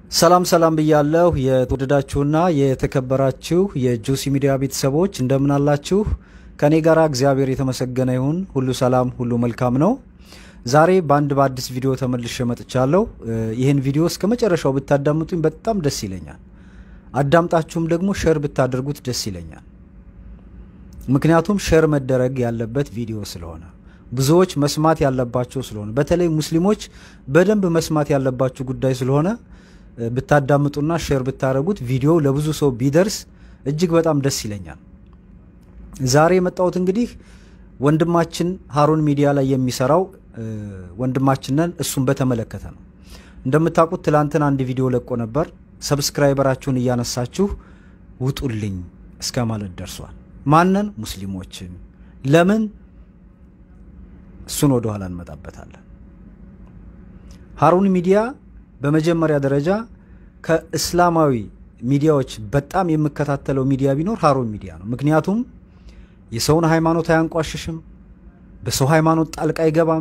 ሰላም ሰላም ብያለሁ። የተወደዳችሁና የተከበራችሁ የጁሲ ሚዲያ ቤተሰቦች እንደምን አላችሁ? ከኔ ጋር እግዚአብሔር የተመሰገነ ይሁን። ሁሉ ሰላም፣ ሁሉ መልካም ነው። ዛሬ በአንድ በአዲስ ቪዲዮ ተመልሼ መጥቻለሁ። ይህን ቪዲዮ እስከ መጨረሻው ብታዳምጡኝ በጣም ደስ ይለኛል። አዳምጣችሁም ደግሞ ሸር ብታደርጉት ደስ ይለኛል። ምክንያቱም ሸር መደረግ ያለበት ቪዲዮ ስለሆነ ብዙዎች መስማት ያለባቸው ስለሆነ በተለይ ሙስሊሞች በደንብ መስማት ያለባቸው ጉዳይ ስለሆነ ብታዳምጡና ሼር ብታደረጉት ቪዲዮ ለብዙ ሰው ቢደርስ እጅግ በጣም ደስ ይለኛል። ዛሬ የመጣሁት እንግዲህ ወንድማችን ሀሩን ሚዲያ ላይ የሚሰራው ወንድማችንን እሱን በተመለከተ ነው። እንደምታውቁት ትላንትን አንድ ቪዲዮ ለቆ ነበር። ሰብስክራይበራችሁን እያነሳችሁ ውጡልኝ እስከ ማለት ደርሷል። ማንን? ሙስሊሞችን። ለምን? እሱን ወደኋላ እንመጣበታለን። ሀሩን ሚዲያ በመጀመሪያ ደረጃ ከእስላማዊ ሚዲያዎች በጣም የምከታተለው ሚዲያ ቢኖር ሀሩን ሚዲያ ነው። ምክንያቱም የሰውን ሃይማኖት አያንቋሽሽም፣ በሰው ሃይማኖት ጣልቃ አይገባም።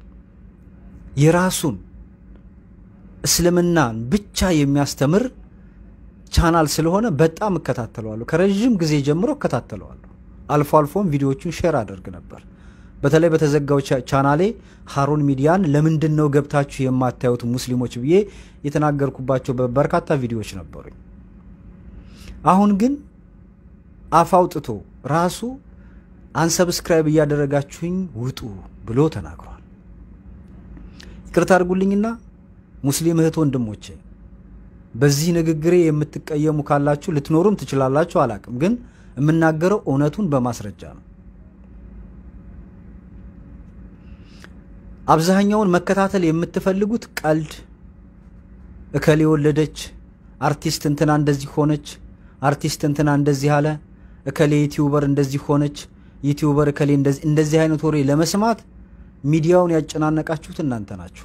የራሱን እስልምናን ብቻ የሚያስተምር ቻናል ስለሆነ በጣም እከታተለዋለሁ። ከረዥም ጊዜ ጀምሮ እከታተለዋለሁ። አልፎ አልፎም ቪዲዮዎቹን ሼር አደርግ ነበር። በተለይ በተዘጋው ቻናሌ ሀሩን ሚዲያን ለምንድን ነው ገብታችሁ የማታዩት ሙስሊሞች ብዬ የተናገርኩባቸው በርካታ ቪዲዮዎች ነበሩኝ። አሁን ግን አፍ አውጥቶ ራሱ አንሰብስክራይብ እያደረጋችሁኝ ውጡ ብሎ ተናግሯል። ይቅርታ አድርጉልኝና ሙስሊም እህት ወንድሞቼ በዚህ ንግግሬ የምትቀየሙ ካላችሁ ልትኖሩም ትችላላችሁ፣ አላቅም። ግን የምናገረው እውነቱን በማስረጃ ነው። አብዛኛውን መከታተል የምትፈልጉት ቀልድ፣ እከሌ ወለደች፣ አርቲስት እንትና እንደዚህ ሆነች፣ አርቲስት እንትና እንደዚህ አለ፣ እከሌ ዩቲዩበር እንደዚህ ሆነች፣ ዩቲዩበር እከሌ እንደዚህ አይነት ወሬ ለመስማት ሚዲያውን ያጨናነቃችሁት እናንተ ናችሁ።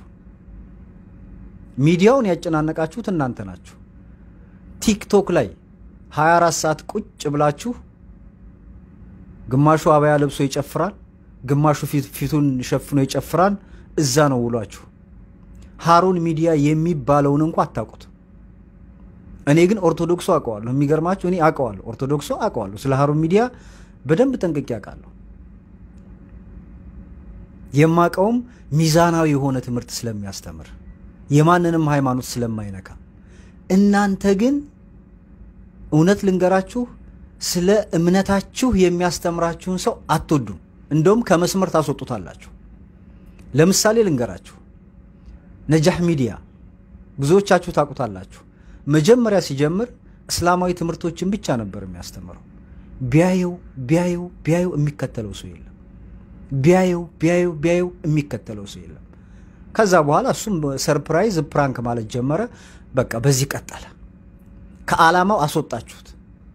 ሚዲያውን ያጨናነቃችሁት እናንተ ናችሁ። ቲክቶክ ላይ 24 ሰዓት ቁጭ ብላችሁ ግማሹ አበያ ለብሶ ይጨፍራል፣ ግማሹ ፊቱን ሸፍኖ ይጨፍራል። እዛ ነው ውሏችሁ። ሀሩን ሚዲያ የሚባለውን እንኳ አታውቁት። እኔ ግን ኦርቶዶክሱ አውቀዋለሁ። የሚገርማችሁ እኔ አውቀዋለሁ፣ ኦርቶዶክሱ አውቀዋለሁ። ስለ ሀሩን ሚዲያ በደንብ ጠንቅቄ አውቃለሁ። የማውቀውም ሚዛናዊ የሆነ ትምህርት ስለሚያስተምር የማንንም ሃይማኖት ስለማይነካ። እናንተ ግን እውነት ልንገራችሁ፣ ስለ እምነታችሁ የሚያስተምራችሁን ሰው አትወዱም። እንደውም ከመስመር ታስወጡታላችሁ። ለምሳሌ ልንገራችሁ፣ ነጃህ ሚዲያ ብዙዎቻችሁ ታውቁታላችሁ። መጀመሪያ ሲጀምር እስላማዊ ትምህርቶችን ብቻ ነበር የሚያስተምረው። ቢያየው ቢያየው ቢያየው የሚከተለው ሰው የለም። ቢያየው ቢያየው ቢያየው የሚከተለው ሰው የለም። ከዛ በኋላ እሱም ሰርፕራይዝ ፕራንክ ማለት ጀመረ። በቃ በዚህ ቀጠለ። ከዓላማው አስወጣችሁት፣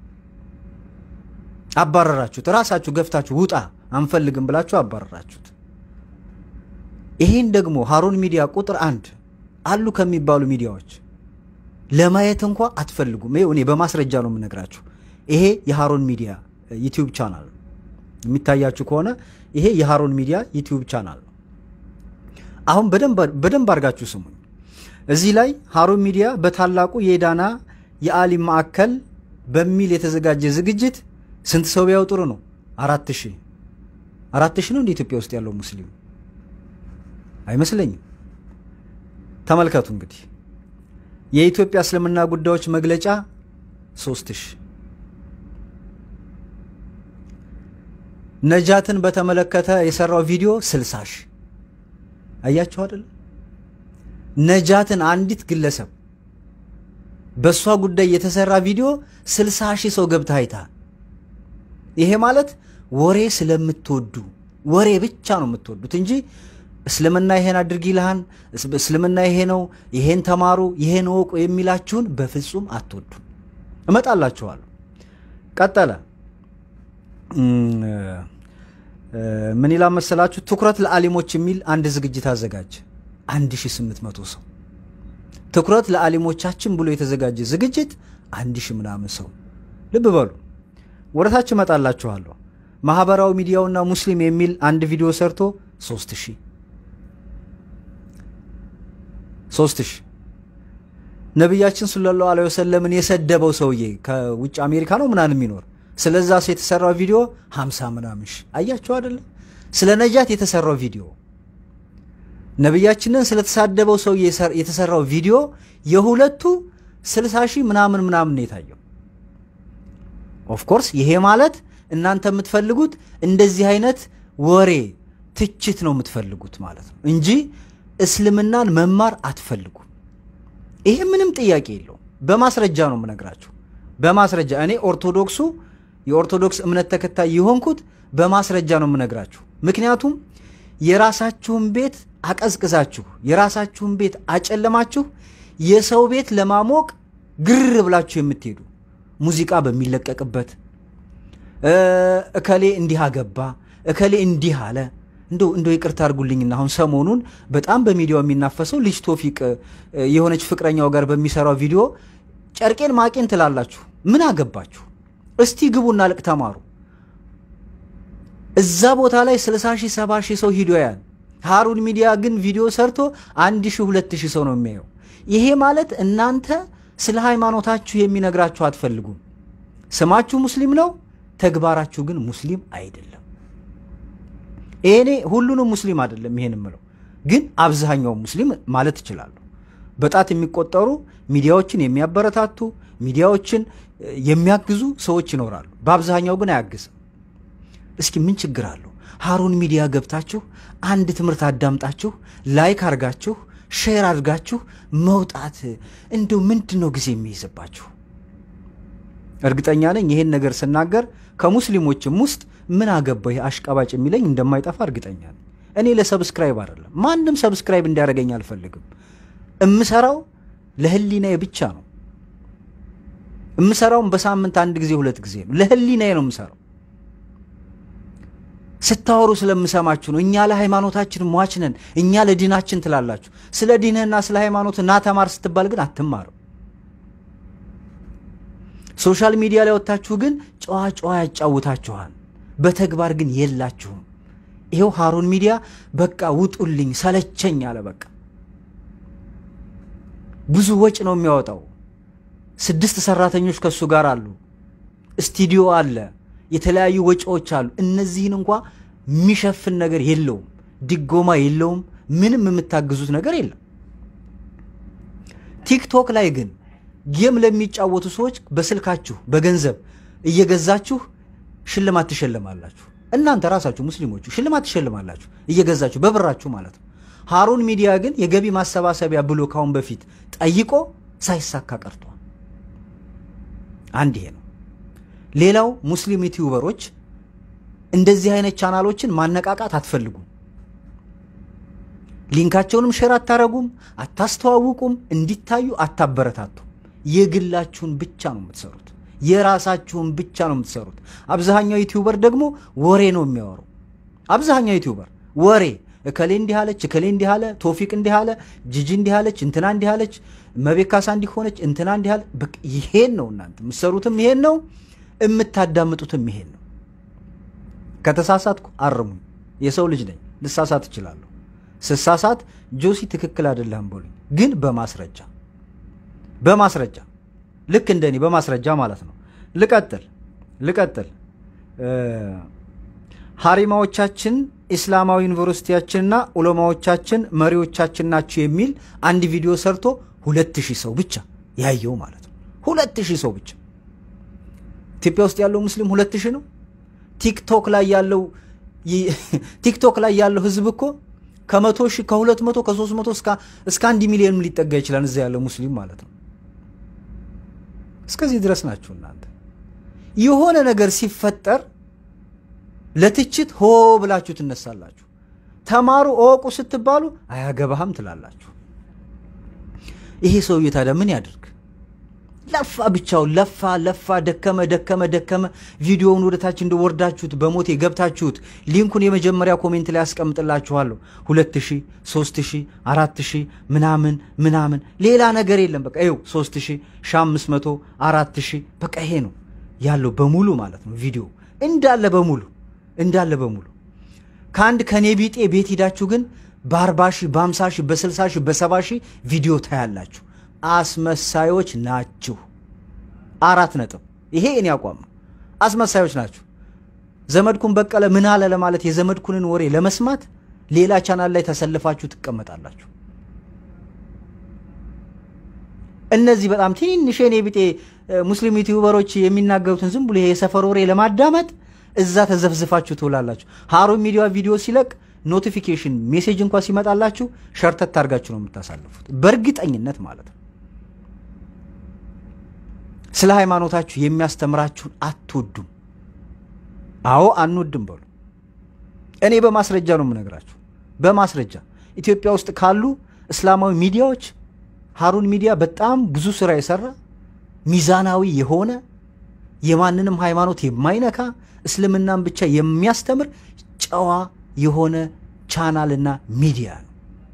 አባረራችሁት። ራሳችሁ ገፍታችሁ ውጣ አንፈልግም ብላችሁ አባረራችሁት። ይሄን ደግሞ ሀሩን ሚዲያ ቁጥር አንድ አሉ ከሚባሉ ሚዲያዎች ለማየት እንኳ አትፈልጉም። ይኸው እኔ በማስረጃ ነው የምነግራችሁ። ይሄ የሀሩን ሚዲያ ዩቲዩብ ቻናል የሚታያችሁ ከሆነ ይሄ የሀሩን ሚዲያ ዩቲዩብ ቻናል ነው። አሁን በደንብ አድርጋችሁ ስሙኝ። እዚህ ላይ ሀሩን ሚዲያ በታላቁ የዳና የአሊም ማዕከል በሚል የተዘጋጀ ዝግጅት ስንት ሰው ቢያው ጥሩ ነው? አራት ሺህ አራት ሺህ ነው እንደ ኢትዮጵያ ውስጥ ያለው ሙስሊም አይመስለኝም። ተመልከቱ እንግዲህ የኢትዮጵያ እስልምና ጉዳዮች መግለጫ ሶስት ሺህ ነጃትን በተመለከተ የሰራው ቪዲዮ ስልሳ ሺህ አያችሁ አይደል? ነጃትን አንዲት ግለሰብ በእሷ ጉዳይ የተሰራ ቪዲዮ ስልሳ ሺህ ሰው ገብታ አይታል። ይሄ ማለት ወሬ ስለምትወዱ ወሬ ብቻ ነው የምትወዱት እንጂ እስልምና ይሄን አድርግ ይልሃን፣ እስልምና ይሄ ነው፣ ይሄን ተማሩ፣ ይሄን ወቁ የሚላችሁን በፍጹም አትወዱ። እመጣላችኋለሁ። ቀጠለ። ምን ይላል መሰላችሁ? ትኩረት ለአሊሞች የሚል አንድ ዝግጅት አዘጋጀ። 1800 ሰው ትኩረት ለአሊሞቻችን ብሎ የተዘጋጀ ዝግጅት አንድ ሺህ ምናምን ሰው። ልብ በሉ። ወደታች እመጣላችኋለሁ። ማህበራዊ ሚዲያውና ሙስሊም የሚል አንድ ቪዲዮ ሰርቶ ሶስት ሺህ ሶስት ሺህ ነቢያችን ሰለላሁ ዐለይሂ ወሰለምን የሰደበው ሰውዬ ከውጭ አሜሪካ ነው ምናምን የሚኖር ስለዛ ሰው የተሰራው ቪዲዮ ሀምሳ ምናምን ሺህ አያቸው አይደለም። ስለ ነጃት የተሰራው ቪዲዮ ነቢያችንን ስለተሳደበው ሰው የተሰራው ቪዲዮ የሁለቱ ስልሳ ሺህ ምናምን ምናምን ነው የታየው። ኦፍኮርስ ይሄ ማለት እናንተ የምትፈልጉት እንደዚህ አይነት ወሬ ትችት ነው የምትፈልጉት ማለት ነው እንጂ እስልምናን መማር አትፈልጉም። ይሄ ምንም ጥያቄ የለውም። በማስረጃ ነው የምነግራችሁ። በማስረጃ እኔ ኦርቶዶክሱ የኦርቶዶክስ እምነት ተከታይ የሆንኩት በማስረጃ ነው የምነግራችሁ። ምክንያቱም የራሳችሁን ቤት አቀዝቅዛችሁ የራሳችሁን ቤት አጨለማችሁ የሰው ቤት ለማሞቅ ግር ብላችሁ የምትሄዱ ሙዚቃ በሚለቀቅበት እከሌ እንዲህ አገባ፣ እከሌ እንዲህ አለ። እንደው እንደው ይቅርታ አድርጉልኝና አሁን ሰሞኑን በጣም በሚዲያው የሚናፈሰው ልጅ ቶፊቅ የሆነች ፍቅረኛው ጋር በሚሰራው ቪዲዮ ጨርቄን ማቄን ትላላችሁ። ምን አገባችሁ? እስቲ ግቡና ልቅ ተማሩ። እዛ ቦታ ላይ 60 ሺህ 70 ሺህ ሰው ሂዶ ያል ሃሩን ሚዲያ ግን ቪዲዮ ሰርቶ አንድ ሺህ ሁለት ሺህ ሰው ነው የሚያየው። ይሄ ማለት እናንተ ስለ ሃይማኖታችሁ የሚነግራችሁ አትፈልጉም። ስማችሁ ሙስሊም ነው፣ ተግባራችሁ ግን ሙስሊም አይደለም። ይሄኔ ሁሉንም ሙስሊም አይደለም ይሄን የምለው ግን አብዛኛው ሙስሊም ማለት እችላለሁ። በጣት የሚቆጠሩ ሚዲያዎችን የሚያበረታቱ ሚዲያዎችን የሚያግዙ ሰዎች ይኖራሉ። በአብዛኛው ግን አያግዝም። እስኪ ምን ችግር አለው? ሃሩን ሚዲያ ገብታችሁ አንድ ትምህርት አዳምጣችሁ ላይክ አድርጋችሁ ሼር አድርጋችሁ መውጣት እንደው ምንድን ነው ጊዜ የሚይዝባችሁ? እርግጠኛ ነኝ ይሄን ነገር ስናገር ከሙስሊሞችም ውስጥ ምን አገባው ይሄ አሽቃባጭ የሚለኝ እንደማይጠፋ እርግጠኛ ነኝ። እኔ ለሰብስክራይብ አይደለም፣ ማንም ሰብስክራይብ እንዲያደርገኝ አልፈልግም። እምሰራው ለህሊናዬ ብቻ ነው። እምሰራውም በሳምንት አንድ ጊዜ ሁለት ጊዜ ነው። ለህሊናዬ ነው የምሰራው። ስታወሩ ስለምሰማችሁ ነው። እኛ ለሃይማኖታችን ሟች ነን፣ እኛ ለዲናችን ትላላችሁ። ስለ ዲንህና ስለ ሃይማኖት ና ተማር ስትባል ግን አትማርም። ሶሻል ሚዲያ ላይ ወጥታችሁ ግን ጨዋ ጨዋ ያጫውታችኋል፣ በተግባር ግን የላችሁም። ይሄው ሃሩን ሚዲያ በቃ ውጡልኝ ሰለቸኝ አለ። በቃ ብዙ ወጪ ነው የሚያወጣው። ስድስት ሰራተኞች ከሱ ጋር አሉ፣ ስቱዲዮ አለ፣ የተለያዩ ወጪዎች አሉ። እነዚህን እንኳ የሚሸፍን ነገር የለውም፣ ድጎማ የለውም፣ ምንም የምታግዙት ነገር የለም። ቲክቶክ ላይ ግን ጌም ለሚጫወቱ ሰዎች በስልካችሁ በገንዘብ እየገዛችሁ ሽልማት ትሸልማላችሁ። እናንተ ራሳችሁ ሙስሊሞቹ ሽልማት ትሸልማላችሁ እየገዛችሁ በብራችሁ ማለት ነው። ሃሩን ሚዲያ ግን የገቢ ማሰባሰቢያ ብሎ ካሁን በፊት ጠይቆ ሳይሳካ ቀርቷል። አንድ ይሄ ነው። ሌላው ሙስሊም ዩቲዩበሮች እንደዚህ አይነት ቻናሎችን ማነቃቃት አትፈልጉም። ሊንካቸውንም ሼር አታረጉም፣ አታስተዋውቁም፣ እንዲታዩ አታበረታቱም። የግላችሁን ብቻ ነው የምትሰሩት። የራሳችሁን ብቻ ነው የምትሰሩት። አብዛኛው ዩቲዩበር ደግሞ ወሬ ነው የሚያወሩ። አብዛኛው ዩቲዩበር ወሬ እከሌ እንዲህ አለች፣ እከሌ እንዲህ አለ፣ ቶፊቅ እንዲህ አለ፣ ጂጂ እንዲህ አለች፣ እንትና እንዲህ አለች፣ መቤት ካሳ እንዲህ ሆነች፣ እንትና እንዲህ አለ። በቃ ይሄን ነው እናንተ የምትሰሩትም ይሄን ነው የምታዳምጡትም ይሄን ነው። ከተሳሳትኩ አርሙኝ። የሰው ልጅ ነኝ፣ ልሳሳት እችላለሁ። ስሳሳት ጆሲ ትክክል አይደለም በሉኝ፣ ግን በማስረጃ በማስረጃ ልክ እንደኔ በማስረጃ ማለት ነው። ልቀጥል ልቀጥል። ሀሪማዎቻችን ኢስላማዊ ዩኒቨርሲቲያችንና ዑለማዎቻችን መሪዎቻችን ናቸው የሚል አንድ ቪዲዮ ሰርቶ ሁለት ሺህ ሰው ብቻ ያየው ማለት ነው። ሁለት ሺህ ሰው ብቻ ኢትዮጵያ ውስጥ ያለው ሙስሊም ሁለት ሺህ ነው። ቲክቶክ ላይ ያለው ቲክቶክ ላይ ያለው ህዝብ እኮ ከመቶ ሺህ ከሁለት መቶ ከሶስት መቶ እስከ አንድ ሚሊዮንም ሊጠጋ ይችላል። እዛ ያለው ሙስሊም ማለት ነው። እስከዚህ ድረስ ናችሁ እናንተ። የሆነ ነገር ሲፈጠር ለትችት ሆ ብላችሁ ትነሳላችሁ። ተማሩ እወቁ ስትባሉ አያገባህም ትላላችሁ። ይሄ ሰውዬ ታዲያ ምን ያድርግ? ለፋ ብቻውን ለፋ ለፋ፣ ደከመ ደከመ ደከመ። ቪዲዮውን ወደታች እንደወርዳችሁት በሞቴ ገብታችሁት ሊንኩን የመጀመሪያ ኮሜንት ላይ ያስቀምጥላችኋለሁ። ሁለት ሺህ ሶስት ሺህ አራት ሺህ ምናምን ምናምን ሌላ ነገር የለም። በቃ ይኸው ሶስት ሺህ ሺህ አምስት መቶ አራት ሺህ በቃ ይሄ ነው ያለው በሙሉ ማለት ነው። ቪዲዮ እንዳለ በሙሉ እንዳለ በሙሉ ከአንድ ከኔ ቢጤ ቤት ሂዳችሁ ግን በአርባ ሺህ በአምሳ ሺህ በስልሳ ሺህ በሰባ ሺህ ቪዲዮ ታያላችሁ። አስመሳዮች ናችሁ። አራት ነጥብ። ይሄ እኔ አቋም ነው። አስመሳዮች ናችሁ። ዘመድኩን በቀለ ምን አለ ለማለት የዘመድኩንን ወሬ ለመስማት ሌላ ቻናል ላይ ተሰልፋችሁ ትቀመጣላችሁ። እነዚህ በጣም ትንሽ የኔ ቢጤ ሙስሊም ዩቲዩበሮች የሚናገሩትን ዝም ብሎ ይሄ የሰፈር ወሬ ለማዳመጥ እዛ ተዘፍዝፋችሁ ትውላላችሁ። ሀሩን ሚዲያ ቪዲዮ ሲለቅ ኖቲፊኬሽን ሜሴጅ እንኳ ሲመጣላችሁ ሸርተት አድርጋችሁ ነው የምታሳልፉት፣ በእርግጠኝነት ማለት ነው። ስለ ሃይማኖታችሁ የሚያስተምራችሁን አትወዱም። አዎ አንወድም በሉ። እኔ በማስረጃ ነው የምነግራችሁ፣ በማስረጃ ኢትዮጵያ ውስጥ ካሉ እስላማዊ ሚዲያዎች ሀሩን ሚዲያ በጣም ብዙ ስራ የሰራ ሚዛናዊ የሆነ የማንንም ሃይማኖት የማይነካ እስልምናን ብቻ የሚያስተምር ጨዋ የሆነ ቻናልና ሚዲያ ነው።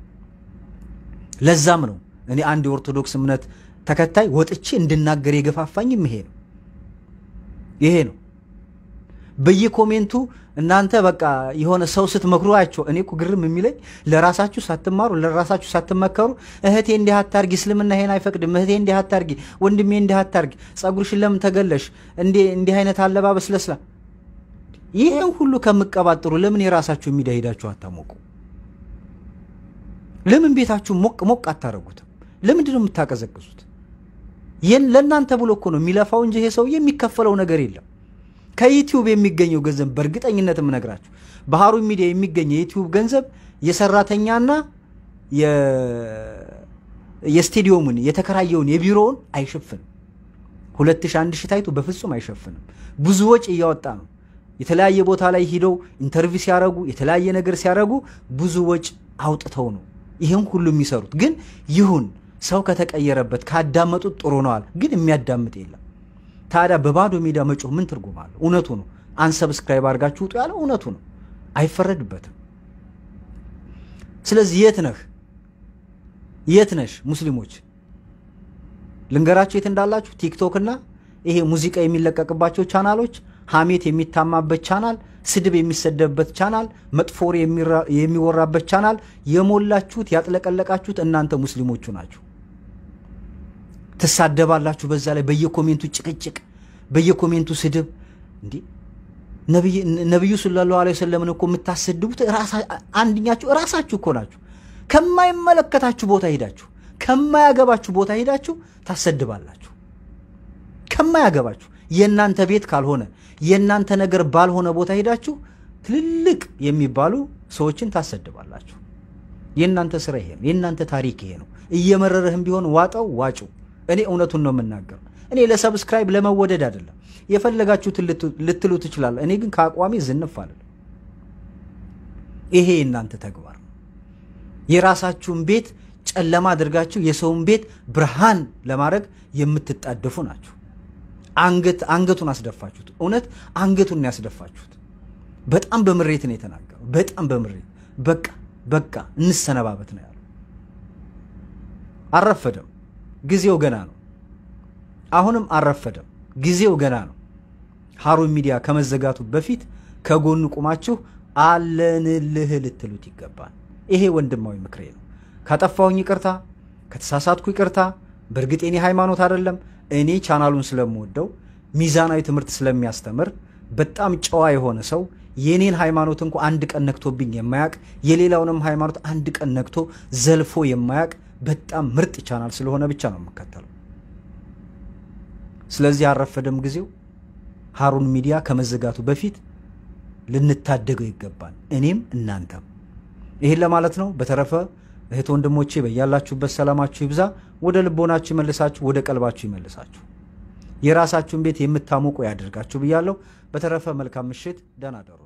ለዛም ነው እኔ አንድ የኦርቶዶክስ እምነት ተከታይ ወጥቼ እንድናገር የገፋፋኝም ይሄ ነው ይሄ ነው። በየኮሜንቱ እናንተ በቃ የሆነ ሰው ስትመክሩ አያቸው። እኔ እኮ ግርም የሚለኝ ለራሳችሁ ሳትማሩ ለራሳችሁ ሳትመከሩ እህቴ እንዲህ አታርጊ፣ እስልምና ይሄን አይፈቅድም፣ እህቴ እንዲህ አታርጊ፣ ወንድሜ እንዲህ አታርጊ፣ ጸጉርሽን ለምን ተገለሽ፣ እንዲህ አይነት አለባበስ ለስላ ይህን ሁሉ ከምቀባጥሩ ለምን የራሳችሁ ሚዲያ ሄዳችሁ አታሞቁ? ለምን ቤታችሁ ሞቅ ሞቅ አታረጉትም? ለምንድን ነው የምታቀዘቅዙት? ለእናንተ ብሎ እኮ ነው የሚለፋው እንጂ ይሄ ሰውዬ የሚከፈለው ነገር የለም። ከዩቲዩብ የሚገኘው ገንዘብ በእርግጠኝነት የምነግራችሁ በሀሩን ሚዲያ የሚገኘው የዩቲዩብ ገንዘብ የሰራተኛና የስቴዲየሙን የተከራየውን የቢሮውን አይሸፍንም። ሁለት ሺህ አንድ ሺህ ታይቶ በፍጹም አይሸፍንም። ብዙ ወጪ እያወጣ ነው። የተለያየ ቦታ ላይ ሂደው ኢንተርቪው ሲያረጉ የተለያየ ነገር ሲያረጉ ብዙ ወጪ አውጥተው ነው ይህን ሁሉ የሚሰሩት። ግን ይሁን ሰው ከተቀየረበት ካዳመጡት ጥሩ ነዋል። ግን የሚያዳምጥ የለም። ታዲያ በባዶ ሜዳ መጮህ ምን ትርጉም አለው? እውነቱ ነው። አንሰብስክራይብ አድርጋችሁ ውጡ ያለው እውነቱ ነው። አይፈረድበትም። ስለዚህ የት ነህ የት ነሽ? ሙስሊሞች ልንገራችሁ የት እንዳላችሁ። ቲክቶክ እና ይሄ ሙዚቃ የሚለቀቅባቸው ቻናሎች፣ ሀሜት የሚታማበት ቻናል፣ ስድብ የሚሰደብበት ቻናል፣ መጥፎ ወሬ የሚወራበት ቻናል የሞላችሁት ያጥለቀለቃችሁት እናንተ ሙስሊሞቹ ናችሁ። ትሳደባላችሁ። በዛ ላይ በየኮሜንቱ ጭቅጭቅ፣ በየኮሜንቱ ስድብ። እንዲህ ነቢዩ ሰለላሁ ዐለይሂ ወሰለምን እኮ የምታሰድቡት አንድኛችሁ እራሳችሁ እኮ ናችሁ። ከማይመለከታችሁ ቦታ ሄዳችሁ ከማያገባችሁ ቦታ ሄዳችሁ ታሰድባላችሁ። ከማያገባችሁ የእናንተ ቤት ካልሆነ የእናንተ ነገር ባልሆነ ቦታ ሄዳችሁ ትልልቅ የሚባሉ ሰዎችን ታሰድባላችሁ። የእናንተ ስራ ይሄ ነው። የእናንተ ታሪክ ይሄ ነው። እየመረረህም ቢሆን ዋጠው ዋጩ። እኔ እውነቱን ነው የምናገር። እኔ ለሰብስክራይብ ለመወደድ አይደለም። የፈለጋችሁትን ልትሉ ትችላለ። እኔ ግን ከአቋሚ ዝንፍ አለ። ይሄ የእናንተ ተግባር ነው። የራሳችሁን ቤት ጨለማ አድርጋችሁ የሰውን ቤት ብርሃን ለማድረግ የምትጣደፉ ናችሁ። አንገት አንገቱን አስደፋችሁት። እውነት አንገቱን ነው ያስደፋችሁት። በጣም በምሬት ነው የተናገረው። በጣም በምሬት በቃ በቃ እንሰነባበት ነው ያለው። አልረፈደም። ጊዜው ገና ነው። አሁንም አልረፈደም። ጊዜው ገና ነው። ሀሩን ሚዲያ ከመዘጋቱ በፊት ከጎኑ ቁማችሁ አለንልህ ልትሉት ይገባል። ይሄ ወንድማዊ ምክሬ ነው። ካጠፋሁኝ ይቅርታ፣ ከተሳሳትኩ ይቅርታ። በእርግጥ የኔ ሃይማኖት አይደለም። እኔ ቻናሉን ስለምወደው ሚዛናዊ ትምህርት ስለሚያስተምር በጣም ጨዋ የሆነ ሰው የኔን ሃይማኖት እንኳ አንድ ቀን ነክቶብኝ የማያቅ የሌላውንም ሃይማኖት አንድ ቀን ነክቶ ዘልፎ የማያቅ በጣም ምርጥ ቻናል ስለሆነ ብቻ ነው የምከተለው። ስለዚህ አልረፈደም ጊዜው። ሀሩን ሚዲያ ከመዘጋቱ በፊት ልንታደገው ይገባል፣ እኔም እናንተም። ይህን ለማለት ነው። በተረፈ እህት ወንድሞቼ በያላችሁበት ሰላማችሁ ይብዛ። ወደ ልቦናችሁ ይመልሳችሁ፣ ወደ ቀልባችሁ ይመልሳችሁ፣ የራሳችሁን ቤት የምታሞቁ ያደርጋችሁ ብያለሁ። በተረፈ መልካም ምሽት፣ ደህና ደሩ።